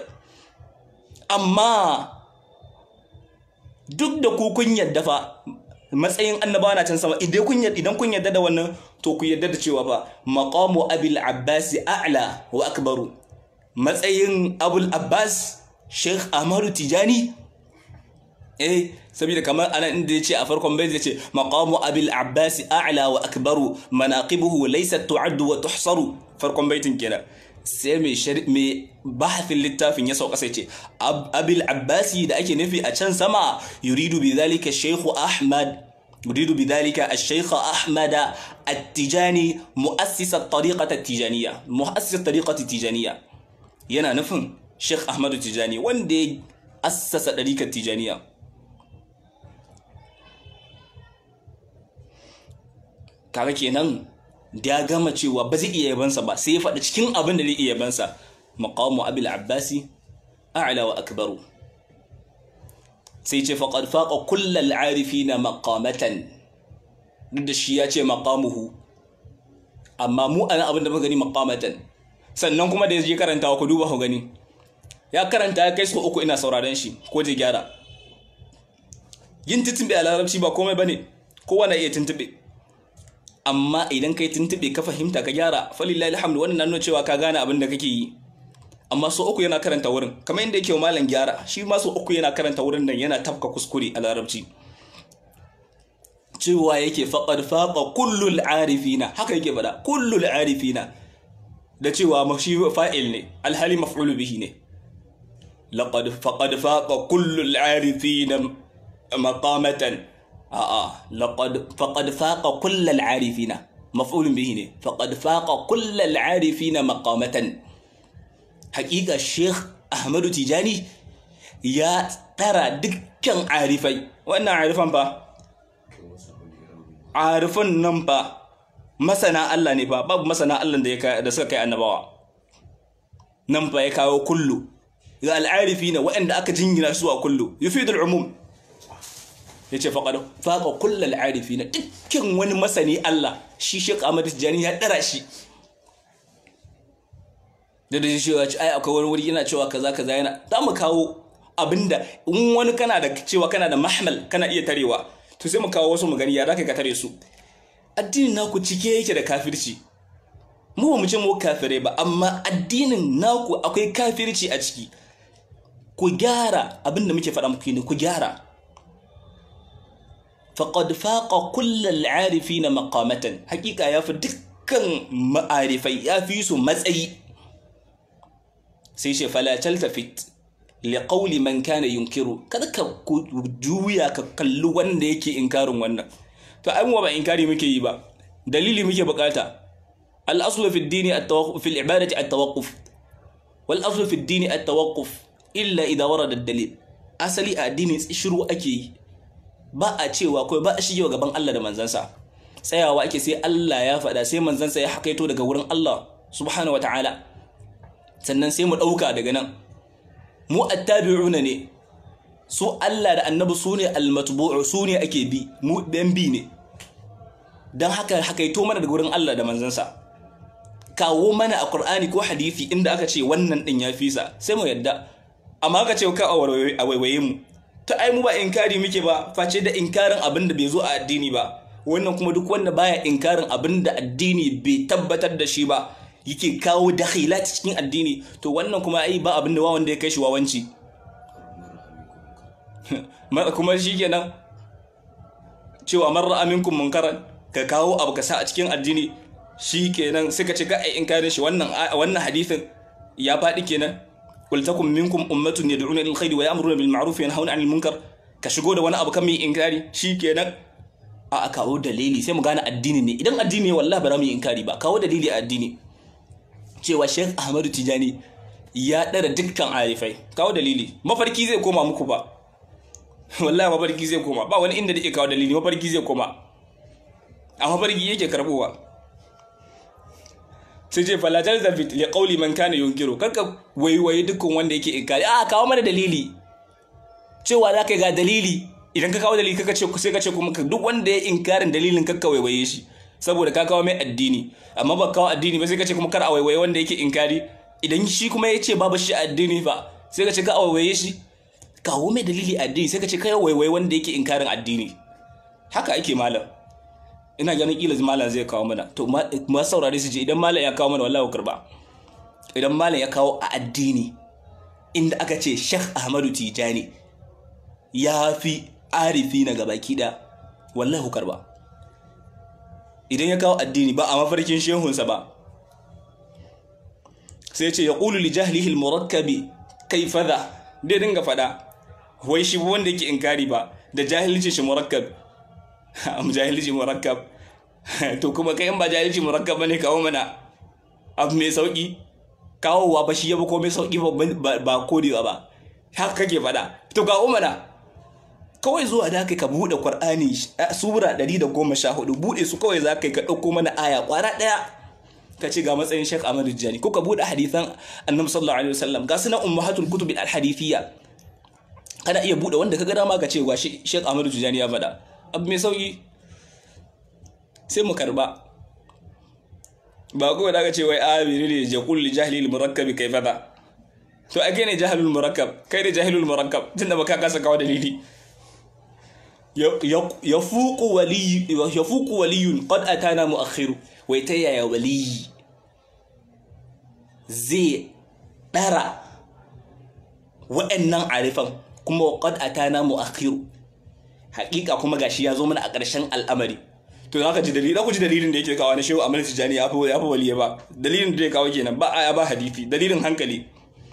[SPEAKER 1] amma duk da ku kun yadda fa matsayin annabawa na can sama idan kun yadda idan kun yadda da wannan to ku yadda da cewa ba maqamu abil abbas a'la wa akbaru matsayin abul abbas sheikh ahmadu tijani eh saboda kamar anan inda yace a farkon bai yace maqamu abil abbas a'la wa akbaru manaqibuhu laysat tu'addu wa tuhsaru farkon baitin kenan sai mai mai bahafin littafin ya sauka sai ce abil abbasi da ake nufi a can sama yuridu bi zalika shaykhu ahmad yuridu bi zalika ash-shaykh ahmad at-tijani muassis at-tariqah at-tijaniyya muassis at-tariqah at-tijaniyya yana nufin sheikh ahmad tijani wanda ya assasa tariqat tijaniyya kaga kenan da ya gama cewa ba zai iya yabansa ba sai ya faɗi cikin abin da zai iya yabansa maqamu abil abbasi a'la wa akbaru sai ce faqad faqa kullal arifina maqamatan duk da shi ya ce maqamuhu amma mu ana abin da muka gani maqamatan sannan kuma da ya je karanta ku duba ku gani ya karanta ya kai su uku ina sauraron shi ko je gyara yin tuntube a larabci ba komai bane kowa na iya tuntube amma idan kai tuntube ka fahimta ka gyara falillahi alhamdu wannan na nuna cewa ka gane abin da kake yi amma so uku yana karanta wurin kamar yadda yake malam gyara shi ma so uku yana karanta wurin nan yana tafka kuskure a larabci cewa yake faqad faqa kullul arifina haka yake faɗa kullul arifina da cewa shi fa'il ne alhali maf'ulu bihi ne laqad faqad faqa kullul arifina maqamatan a'a laqad faqad faqa kullal arifina maf'ulun bihi ne faqad faqa kullal arifina maqamatan haƙiƙa Sheikh Ahmadu Tijani ya tara dukkan arifai wannan arifan fa arifan nan fa masana Allah ne fa babu masana Allah da da suka kai annabawa nan fa ya kawo kullu ga al'arifina waɗanda aka jingina su a kullu yufidul umum yace faqad faqa kullal arifina dukkan wani masani Allah shi Sheikh Ahmad Tijani ya dara shi da da cewa ai akwai wani wuri yana cewa kaza kaza yana za mu kawo abinda in wani kana da cewa kana da mahmal kana iya tarewa to sai mu kawo wasu mu gani ya zaka ka tare su addinin naku cike yake da kafirci mu ba mu ce mu kafirai ba amma addinin naku akwai kafirci a ciki ku gyara abinda muke faɗa muku ne ku gyara faqad faqa kullal arifina maqamatan hakika ya fi dukkan ma'arifai ya fi su matsayi sai ce fala taltafit li qawli man kana yunkiru kada ka juya ka kalli wanda yake inkarin wannan to ai mu ba inkari muke yi ba dalili muke bukata al aslu fi ad-din at-tawaqquf fi al-ibadati at-tawaqquf wal aslu fi ad-din at-tawaqquf illa idha warada ad-dalil asali a addini shiru ake yi ba a cewa kawai ba a shige gaban Allah da manzansa tsayawa ake sai Allah ya faɗa sai manzansa ya hakaito daga wurin Allah subhanahu wa ta'ala sannan sai mu ɗauka daga nan mu attabi'una ne su Allah da annabi su ne almatbu'u su ne ake bi mu ɗan bi ne don haka hakaito mana daga wurin Allah da manzansa kawo mana a Qur'ani ko hadisi inda aka ce wannan ɗin ya fisa sai mu yadda amma aka ce ka a waiwaye mu ta ai mu ba inkari muke ba face da inkarin abin da bai zo a addini ba wannan kuma duk wanda baya inkarin abin da addini bai tabbatar da shi ba yake kawo dakhilat cikin addini to wannan kuma ai ba abin da wanda ya kai shi wawanci kuma shikenan cewa marra aminkum munkaran ka kawo abu ka sa a cikin addini shikenan suka ce ga ai inkarin shi wannan wannan hadisin ya faɗi kenan qul takum minkum ummatun yad'una ila alkhairi wa ya'muruna bil ma'ruf wa yanhauna 'anil munkar ka shigo da wani abu kan mai inkari shikenan a kawo dalili sai mu gane addini ne idan addini ne wallahi ba za mu yi inkari ba kawo dalili a addini cewa Sheikh Ahmadu Tijani ya ɗara dukkan arifai kawo dalili mafarki zai koma muku ba wallahi mafarki zai koma ba wani inda da ke kawo dalili mafarki zai koma a mafarki yake karbowa sai ce falatar zafit ya kauli man kana yunkiru karka waiwaye dukkan wanda yake inkari a kawo mana dalili cewa za ka ga dalili idan ka kawo dalili kaka ce sai ka ce kuma duk wanda ya inkarin dalilin kakka waiwaye shi saboda ka kawo mai addini amma ba kawo addini ba sai ka ce kuma kar a waiwaye wanda yake inkari idan shi kuma ya ce babu shi addini fa sai ka ce ka a waiwaye shi kawo mai dalili addini sai ka ce kai waiwaye wanda yake inkarin addini haka ake malam ina ganin kila malam zai kawo mana to ma saurare su je idan malam ya kawo mana wallahi karba idan malam ya kawo a addini inda aka ce Sheikh Ahmadu Tijani ya fi arifi na gabaki da wallahi karba idan ya kawo addini ba a mafarkin shehunsa ba sai ce ya ƙulu li jahlihi murakkabi kai fada dai dinga fada wai shi wanda yake inkari ba da jahilci shi murakkab am jahilci murakkab to kuma kai in ba jahilci murakkab bane kawo mana abu mai sauki kawowa ba shi ya ba komai sauki ba kodewa ba haka kake fada to kawo mana kawai zuwa da kai ka buɗe Qur'ani sura 114 buɗe su kawai za ka yi ka ɗauko mana aya ƙwara ɗaya ka ce ga matsayin Sheikh Ahmad Tijani ko ka buɗe hadisan Annabi sallallahu alaihi wasallam ga sunan ummahatul kutub al hadithiyya kana iya buɗe wanda ka ga dama ka ce ga Sheikh Ahmad Tijani ya faɗa abu mai sauki sai mu karba ba kawai da ka ce wai a ne ya kulli jahilil murakkabi kai fada to ake ne jahilul murakkab kai ne jahilul murakkab tunda baka kasa kawo dalili yafuku waliy yafuku waliyun qad atana muakhiru wai ta yaya waliyi zai dara wa'annan arifan kuma qad atana muakhiru hakika kuma gashi ya zo mana a ƙarshen al'amari to za ka ji dalilin ku ji dalilin da yake kawo na shehu amal tijani ya fi ya fi waliye ba dalilin da ya kawo kenan ba aya ba hadisi dalilin hankali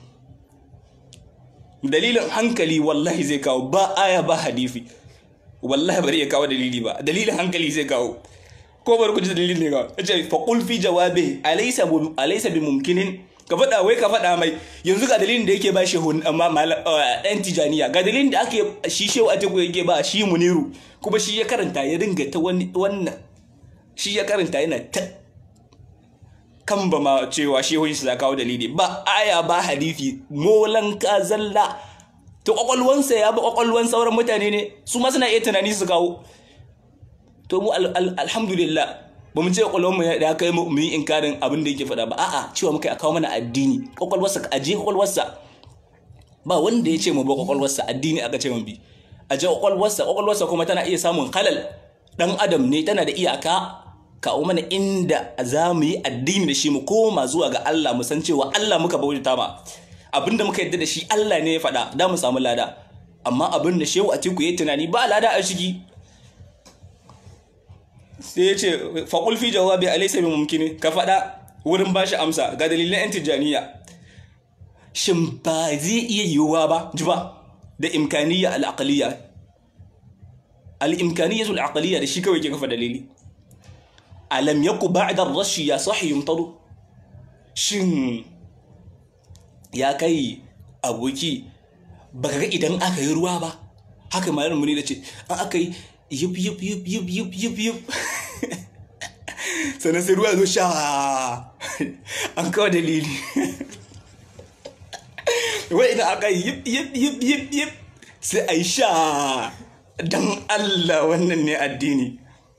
[SPEAKER 1] dalilin hankali wallahi zai kawo ba aya ba hadisi wallahi bari ya kawo dalili ba dalilin hankali zai kawo ko bari ku ji dalilin ne kawo ce fa qul fi jawabi alaysa alaysa bi mumkinin ka faɗa wai ka faɗa mai yanzu ga dalilin da yake ba shi amma ɗan tijaniya ga dalilin da ake shi shehu a teku yake ba shi muniru kuma shi ya karanta ya dinga ta wannan shi ya karanta yana ta kan ba ma cewa shehun shi za kawo dalili ba aya ba hadisi molan ka zalla to kwakwalwansa ya ba kwakwalwan sauran mutane ne su ma suna iya tunani su kawo to mu alhamdulillah ba mu ce kwakwalwar mu ya kai mu yi inkarin abin da yake faɗa ba a'a cewa muka a kawo mana addini kwakwalwarsa a je kwakwalwarsa ba wanda ya ce mu ba kwakwalwarsa addini aka ce mu bi a je kwakwalwarsa kwakwalwarsa kuma tana iya samun halal dan adam ne tana da iyaka kawo mana inda za mu yi addini da shi mu koma zuwa ga Allah mu san cewa Allah muka bauta ma abinda muka yadda da shi Allah ne ya faɗa da mu samu lada amma abin da shehu atiku ya tunani ba lada a ciki sai ya ce faƙul fi jawabi alaysa bi mumkini ka faɗa wurin bashi amsa ga dalilan yan tijaniya shin ba zai iya yiwuwa ba ji ba da imkaniyya al-aqliyya al-imkaniyya al-aqliyya da shi kawai ke kafa dalili alam yaku ba'da ar-rashi ya sahi yumtadu shin ya kai aboki baka ga idan aka yi ruwa ba haka malam muni da ce an aka yi yup yup yup yup yup yup yup sannan sai ruwa zo sha an kawo dalili wai idan aka yi yup yup yup yup yup sai a yi sha don Allah wannan ne addini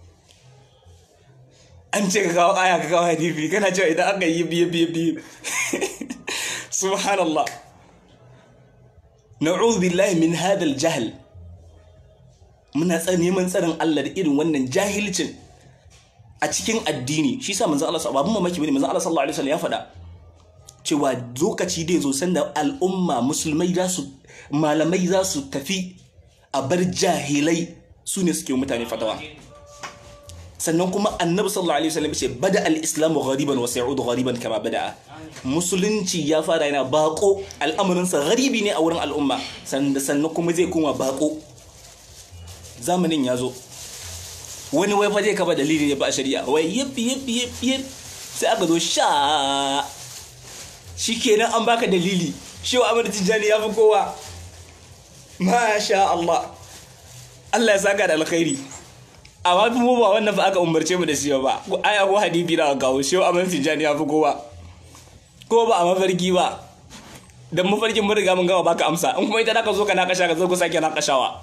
[SPEAKER 1] an ce ka kawo aya ka kawo hadifi kana cewa idan aka yi yup yup yup yup subhanallah na'udhu billahi min hadha al-jahl muna neman tsarin Allah da irin wannan jahilcin a cikin addini shi sa manzon Allah sallallahu alaihi mamaki bane manzon Allah sallallahu alaihi wasallam ya faɗa cewa lokaci dai zo sanda al'umma musulmai za su malamai za su tafi a bar jahilai su ne suke mutane fatawa sannan kuma annabi sallallahu alaihi wasallam ce bada al-islamu ghariban wa sayudu ghariban kama bada'a musulunci ya fara yana bako al'amarinsa gharibi ne a wurin al'umma sannan kuma zai koma bako zamanin ya zo wani wai fa zai kafa dalili ne ba a shari'a wai yip yip yip yip sai aka zo sha shikenan an baka dalili shi wa amir tijjani ya fi kowa masha Allah Allah ya saka da alkhairi amma fi mu ba wannan fa aka umarce mu da shi ba aya ko hadisi da gawo shi wa amir tijjani ya fi kowa ko ba a mafarki ba dan mafarkin mun riga mun gama baka amsa in kuma ita da ka zo ka na kasha ka zo ku sake na kashawa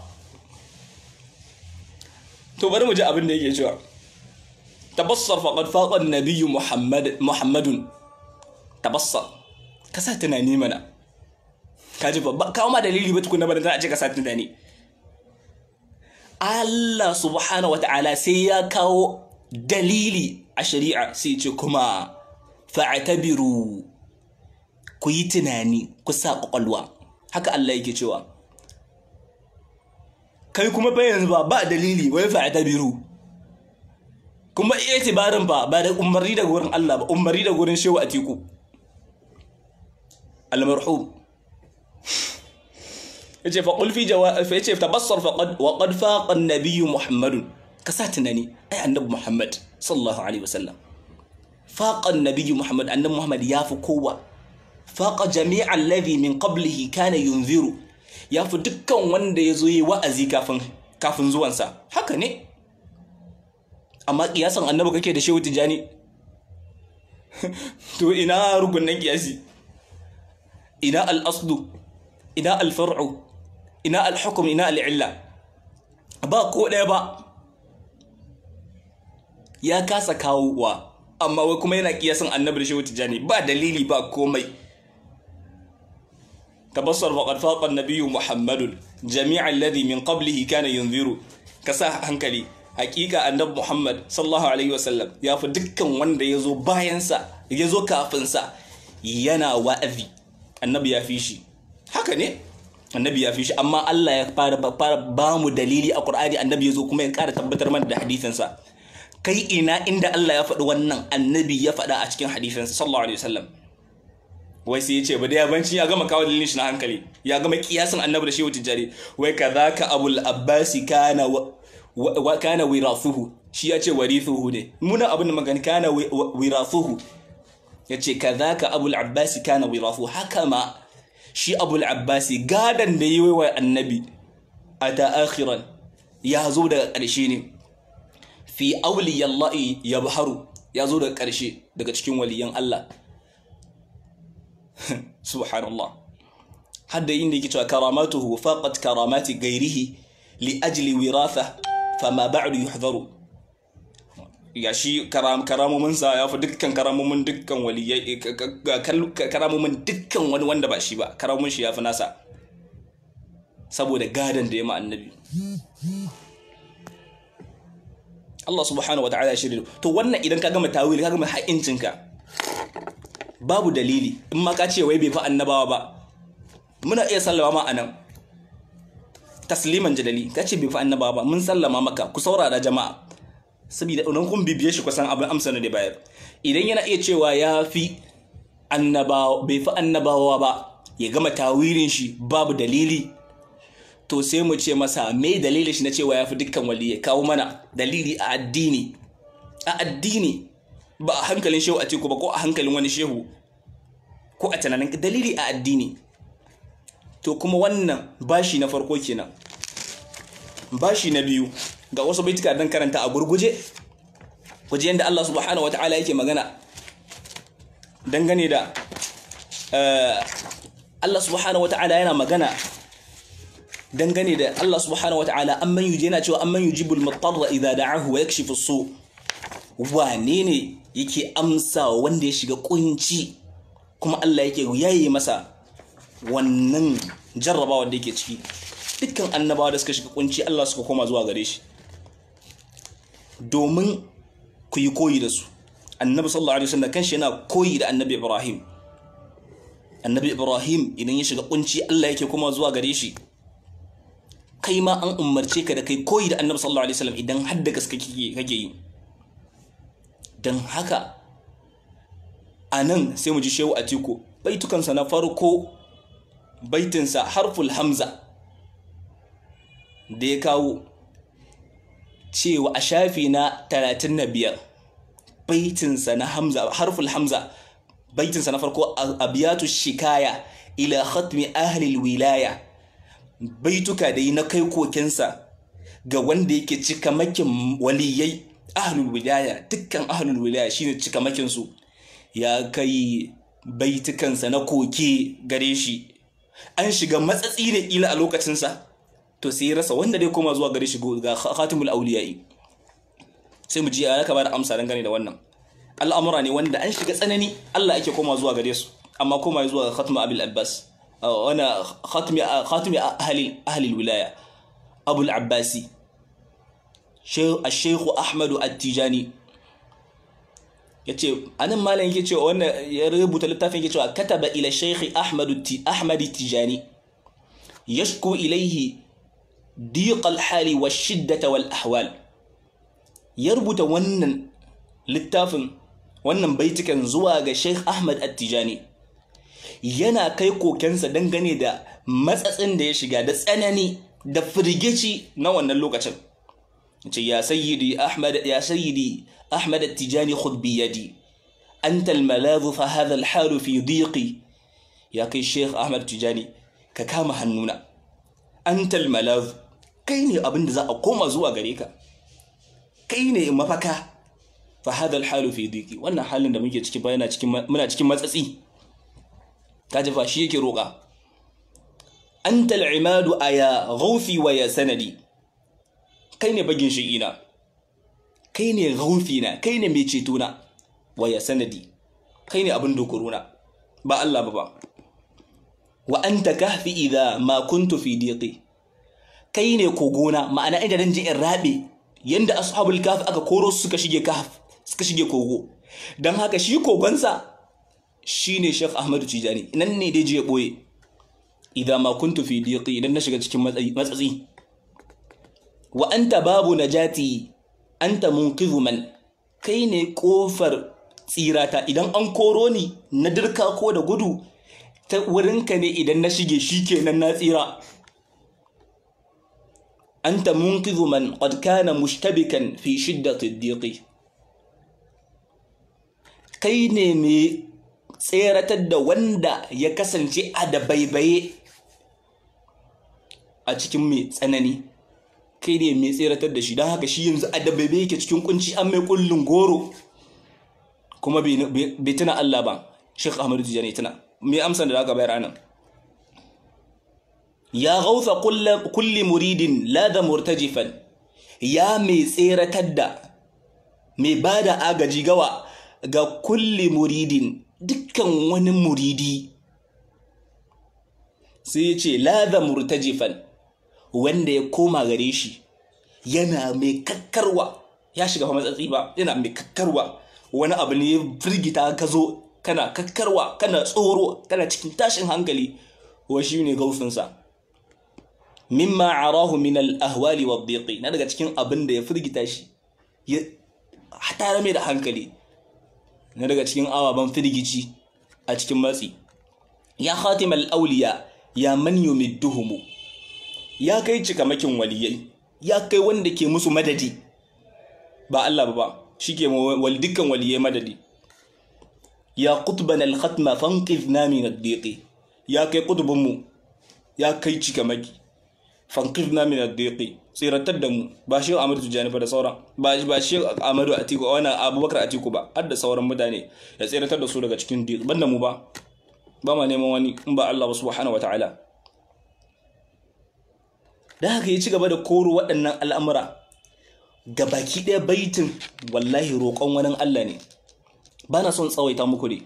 [SPEAKER 1] to bari mu ji abin da yake cewa tabassar faqad faqa an-nabiy muhammad muhammadun tabassar ka sa tunani mana ka ji ba kawo ma dalili ba tukuna ba da a ce ka sa tunani Allah subhanahu wata'ala sai ya kawo dalili a shari'a sai ce kuma fa'tabiru ku yi tunani ku sa kwakwalwa haka Allah yake cewa kai kuma fa yanzu ba ba dalili wai fa ta biru kuma itibarin ba ba da umarni daga wurin Allah ba umarni daga wurin shehu atiku al-marhum yace fa qul fi jawab fa yace tabassar fa qad wa qad faqa an-nabiy Muhammad ka sa tunani ai annabi Muhammad sallallahu alaihi wasallam faqa an-nabiy Muhammad annabi Muhammad ya fi kowa faqa jami'a alladhi min qablihi kana yunziru ya fi dukkan wanda ya zo yi wa'azi kafin zuwansa haka ne amma kiyasan annabi kake da shehu tijjani to ina rukunan kiyasi ina al'asdu ina alfar'u ina alhukum ina al'illa ba ko ɗaya ba ya kasa kawowa amma wai kuma yana kiyasan annabi da shehu tijjani ba dalili ba komai تبصر وقد فاق النبي محمد جميع الذي من قبله كان ينذر كسا hankali hakika annabi Muhammad sallallahu alaihi wasallam ya fi dukkan wanda ya zo bayansa ya zo kafinsa yana wa'azi annabi ya fi shi haka ne annabi ya fi shi amma Allah ya fara fara ba mu dalili a Qur'ani annabi ya zo kuma ya ƙara tabbatar mana da hadisinsa kai ina inda Allah ya faɗi wannan annabi ya faɗa a cikin hadisinsa sallallahu alaihi wasallam wai sai ya ce ba da yabanci ya gama kawo dalilin shi na hankali ya gama kiyasin annabi da shehu tijjari wai kadhaka abul abbasi kana wa kana wirathuhu shi ya ce warithuhu ne muna abin da magana kana wirathuhu ya ce kadhaka abul abbasi kana wirathuhu haka ma shi abul abbasi gadan da yi wa annabi ata akhiran ya zo daga ƙarshe ne fi awliyallahi yabharu ya zo daga ƙarshe daga cikin waliyan Allah subhanallah hadda inda yake cewa karamatuhu faqat karamati ghairihi li ajli wiratha fama ba'du yuhdaru ya shi karamomin sa ya fi dukkan karamomin dukkan waliyai karamomin dukkan wani wanda ba shi ba karamomin shi ya fi nasa saboda gadon da ya ma annabi Allah subhanahu wata'ala shirya to wannan idan ka gama tawili ka gama haƙincinka babu dalili in ma ka ce wai bai fi annabawa ba muna iya sallama ma anan tasliman jadali ka ce bai fi annabawa ba mun sallama maka ku saurara jama'a saboda idan kun bibiye shi kusan abin amsa na da bayar idan yana iya cewa ya fi annabawa bai fi annabawa ba ya gama tawilin shi babu dalili to sai mu ce masa me dalilin shi na cewa ya fi dukkan wali ya kawo mana dalili a addini a addini ba a hankalin shehu a teku ba ko a hankalin wani shehu ko a tunanin dalili a addini to kuma wannan bashi na farko kenan bashi na biyu ga wasu baituka dan karanta a gurguje waje yadda Allah subhanahu wata'ala yake magana dangane da Allah subhanahu wata'ala yana magana dangane da Allah subhanahu wata'ala amman yuji yana cewa amman yujibul mutarra idza da'ahu wa yakshifu su wane ne yake amsa wanda ya shiga kunci kuma Allah yake yayi masa wannan jarrabawa da yake ciki dukkan annabawa da suka shiga kunci Allah suka koma zuwa gare shi domin ku yi koyi da su annabi sallallahu alaihi wasallam kanshi yana koyi da annabi Ibrahim annabi Ibrahim idan ya shiga kunci Allah yake koma zuwa gare shi kai ma an umarce ka da kai koyi da annabi sallallahu alaihi wasallam idan har da gaske kake yi dan haka a nan sai mu ji shehu a tiko baitukansa na farko baitinsa harful hamza da ya kawo cewa a shafi na 35 baitinsa na hamza harful hamza baitinsa na farko abiyatu shikaya ila khatmi ahli wilaya baituka da yi na kai kokensa ga wanda yake cika makin waliyai ahlul wilaya dukkan ahlul wilaya shine cika makin su ya kai baitukansa na koke gare shi an shiga matsatsi ne kila a lokacinsa to sai ya rasa wanda dai koma zuwa gare shi ga khatimul auliyai sai mu ji ya ka bada amsa dangane da wannan al'amura ne wanda an shiga tsanani Allah ake koma zuwa gare su amma koma zuwa ga khatimul abil abbas wana khatimi khatimi ahli ahli wilaya abul abbasi الشيخ أحمد التجاني yace anan malam yake cewa wannan ya rubuta littafin yake cewa kataba ila shaykh ahmad ahmad tijani yashku ilayhi diq al-hali wa shiddata wal ahwal ya rubuta wannan littafin wannan baitukan zuwa ga shaykh ahmad at-tijani yana kai kokensa dangane da matsatsin da ya shiga da tsanani da firgici na wannan lokacin ce ya sayyidi ahmad ya sayyidi ahmad at-tijani khudh bi yadi anta al-maladh fa hadha al-hal fi dhiqi ya kai sheikh ahmad tijani ka kama hannuna anta al-maladh kai ne abin da za a koma zuwa gare ka kai ne mafaka fa hadha al-hal fi dhiqi wannan halin da muke ciki bayana cikin muna cikin matsatsi kaji fa shi yake roƙa anta al-imadu aya ghawfi wa ya sanadi kai ne bagin shi'ina kai ne na kai ne mai cetona waya sanadi kai ne abin dokorona ba Allah ba ba wa anta kahfi idha ma kuntu fi diqi kai ne kogona ma'ana inda dan ji in rabe yanda ashabul kahf aka koro su suka shige kahf suka shige kogo dan haka shi kogonsa shine Sheikh Ahmadu Tijani nan ne dai je ya boye idha ma kuntu fi diqi idan na shiga cikin matsatsi wa anta babu najati anta munqidhu man kai ne kofar tsirata idan an koro ni na dirka ko da gudu ta wurinka ne idan na shige shikenan na tsira anta munqidhu man qad kana mushtabikan fi shiddati ad kai ne mai tseratar da wanda ya kasance a da baibaye a cikin mai tsanani kai ne mai tseratar da shi don haka shi yanzu a dabbabe yake cikin kunci an mai kullun goro kuma bai tuna Allah ba Sheikh Ahmadu Tijani tuna me amsan da zaka bayar anan ya gausa kulli muridin lada murtajifan ya mai tseratar da mai ba da agaji gawa ga kulli muridin dukkan wani muridi sai ya ce lada murtajifan wanda ya koma gare shi yana mai kakkarwa ya shiga fa matsatsi ba yana mai kakkarwa wani abu ne ya firgita ka zo kana kakkarwa kana tsoro kana cikin tashin hankali wa shi ne gaufinsa mimma arahu min al-ahwali wa dhiqi na daga cikin abin da ya firgita shi ya hatara mai da hankali na daga cikin ababen firgici a cikin matsi ya khatim al-awliya ya man yumidduhum ya kai cikamakin waliyai ya kai wanda ke musu madadi ba Allah ba ba shi ke wal dukkan waliyai madadi ya qutbana al-khatma fanqidna min ad-dhiqi ya kai qutbunmu ya kai cikamaki fankirna min ad-diqi tsiratar da mu ba shi Ahmadu Tijani ba da sauran ba ba shi Ahmadu Atiku wannan Abubakar Atiku ba har da sauran mutane ya tsiratar da su daga cikin diq banda mu ba ba ma neman wani in ba Allah subhanahu wataala da haka ya ci gaba da koro waɗannan al'amura ga baki ɗaya baitin wallahi roƙon wani Allah ne ba na son tsawaita muku ne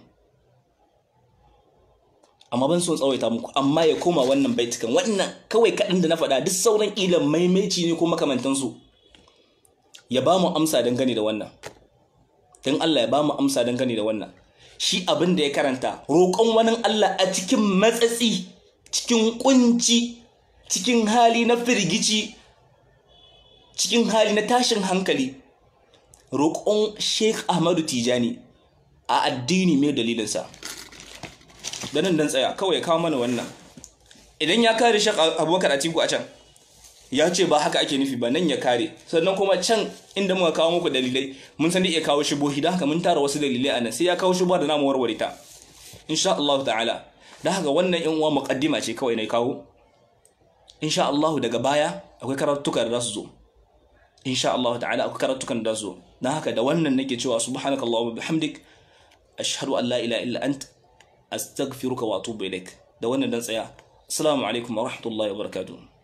[SPEAKER 1] amma ban son tsawaita muku amma ya koma wannan baitukan wannan kawai kaɗan da na faɗa duk sauran ilan maimaici ne ko makamantansu ya ba mu amsa dangane da wannan don Allah ya ba mu amsa dangane da wannan shi abin da ya karanta roƙon wani Allah a cikin matsatsi cikin kunci cikin hali na firgici cikin hali na tashin hankali roƙon Sheikh Ahmadu Tijani a addini mai dalilinsa da nan dan tsaya kawai ya kawo mana wannan idan ya kare shak abubakar atiku a can ya ce ba haka ake nufi ba nan ya kare sannan kuma can inda muka kawo muku dalilai mun san da iya kawo shubuhi da haka mun tara wasu dalilai a nan sai ya kawo shubuha da namu warware ta insha Allah ta'ala da haka wannan yan uwa muqaddima ce kawai na kawo insha Allah daga baya akwai karatuka da za su zo insha Allah ta'ala akwai karatukan da za su zo dan haka da wannan nake cewa subhanakallahumma bihamdik ashhadu an la ilaha illa anta astaghfiruka wa atubu ilaik da wannan dan tsaya assalamu alaikum wa rahmatullahi wa barakatuh